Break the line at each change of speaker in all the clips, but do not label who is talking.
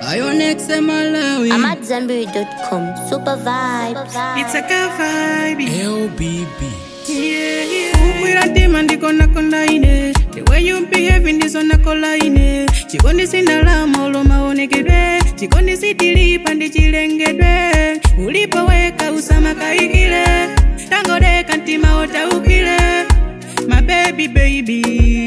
Ionex Malawi.
I'm at Zambiri.com. Super vibes.
It's a ka vibe.
LBB.
Ukwira ntima ndikonakonda ine the way you behave ndizonakola ine chikondi sindalama ulo maonekedwe chikondi sitilipa ndichilengedwe ulipoweka usamakayikile tangodeka ntima otaukile my baby baby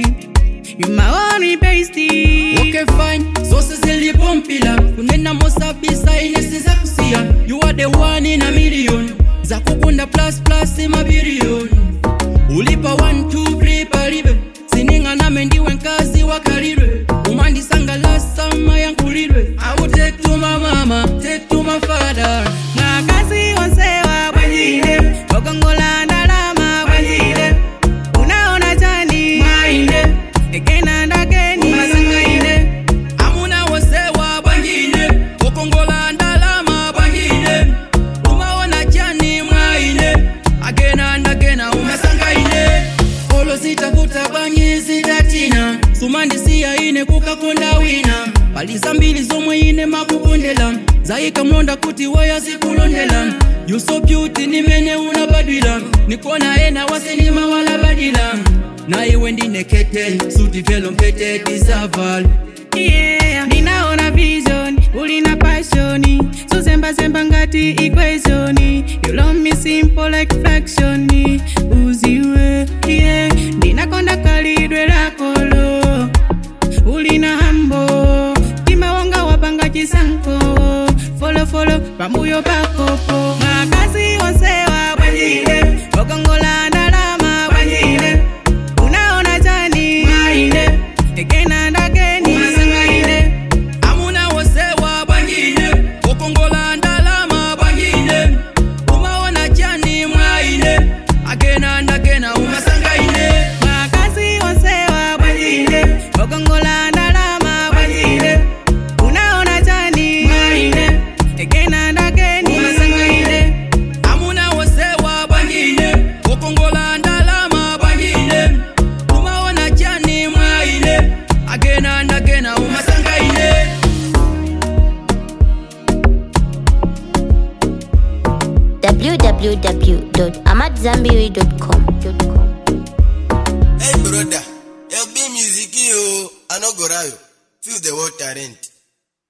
you my only bestie
Okay fine, zose zilipompila kunena mosabisa inesi za kusia You are the one in a million za kukunda plus plus mabilion ulipa 1 2 3 palibe sining'aname ndiwe nkazi wakalilwe umandisangalasa mayankulilwe I will take to my mama, take to my father
mwakazi onsewa bwanjire okongola ndalama bwanjire unaona chani mwaine egena ndakeni masangaine
amuna wosewa bwangine okongola ndalama bwangine umaona chani mwaine agena ndagena umasangaine olo zitakuta bwanyi zidatina sumandisiya ine kukakonda wina paliza mbili zomwe ine makukondela zayika mlonda kuti weya zikulondela you so beauty nimene unabadwila nikona ena wasenima walabadila na iwe ndinekete sutivelo mpete disaval
yeah ninaona vision ulina pasioni suzembazemba ngati equation you love me simple like fraction uziwe yeah ndinakonda kalidwe lakolo ulina hambo timawonga wapanga chisanko folofolo pamuyo pakopo makazi onsewa bwanjire okongola ndalama bwanjire unaona chani mwaine egena ndageni masangaine
amuna wosewa bwangine okongola ndalama bwangine umaona chani mwaine agena ndagena umasangaine
makazi onsewa bwanjire okongola ndalama bwanjire unaona chani mwaine egena ndageni masangaine
amuna wosewa bwangine okongola ndalama bwangine umaona chani mwaine agena ndagena umasangaine
www.amatzambiri.com.
Hey brother, LB music yo, I no go rayo. Feel the water rent.